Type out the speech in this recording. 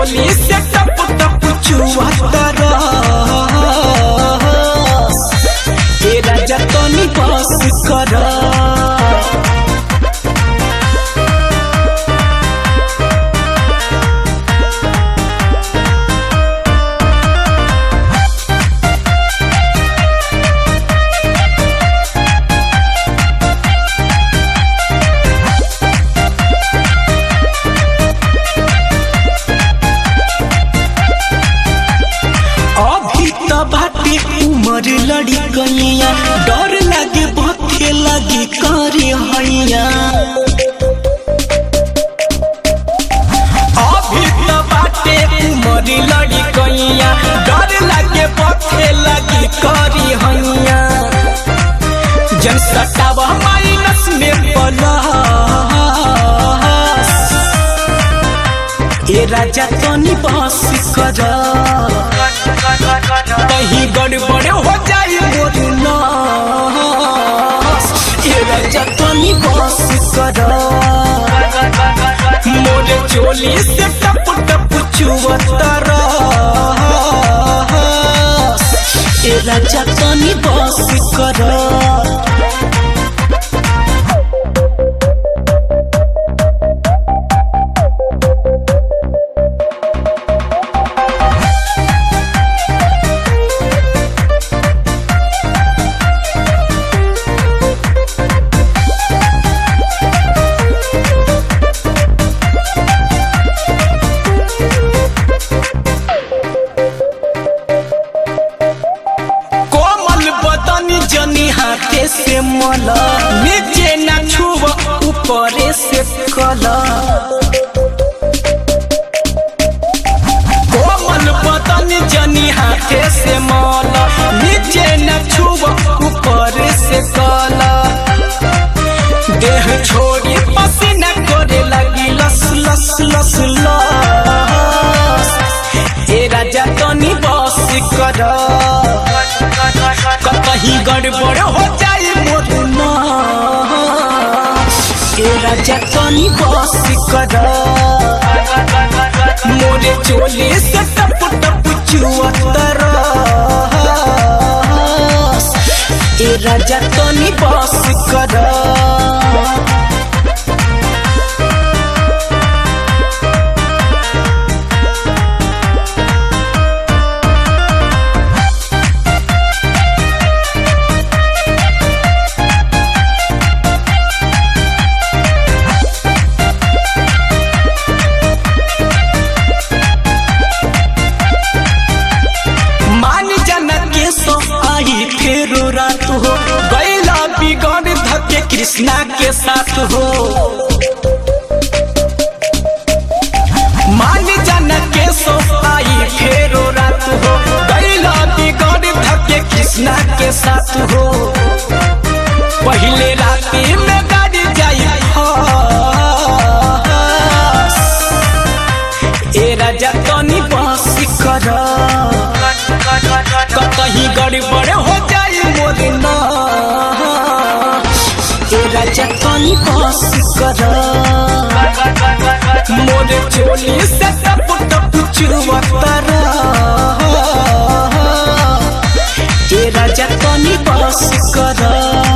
चोली से टप टप चुआतर ए राजा तनी बस कर अभी त बाटे उमर लड़ी गैया डर लागे भथे लगे करे हैया अभी त बाटे उमर लड़ी गैया डर लागे भथे लगे करे हैया जन सटावा माइनस में प्लस ए राजा तनी बस कर कहीं गड़बड़ हो जाए मोर नास ए राजा तनी बस कर मोर चोली से टप टप चुअतर ए राजा तनी बस कर कोमल बदनी जनी हाथे से मल नीचे न छुब ऊपरे से कल कोमल बदनी जनी हाथे से मल नीचे न छुब ऊपरे से कल देह छोड़ी पसीना करे लगी लस लस लस लस ए राजा तनी बस कर कहीं गड़बड़ हो जाए मोर नास। ए राजा तनी बस कर मोरे चोली से टप टप चुअतर ए राजा तनी बस कर मान जाना के सो आई फेरो रात हो गैला बिगड़ धके कृष्णा के साथ हो मान जाना के सो आई फेरो रात हो गैला बिगड़ धके कृष्णा के साथ हो पहले राती में गाड़ी जाई फस। ए राजा तनी बस कर कहीं गड़बड़ हो जाए मोर नास। ए राजा तनी बस कर मोर चोली से टप टप चुअतर ए राजा तनी बस कर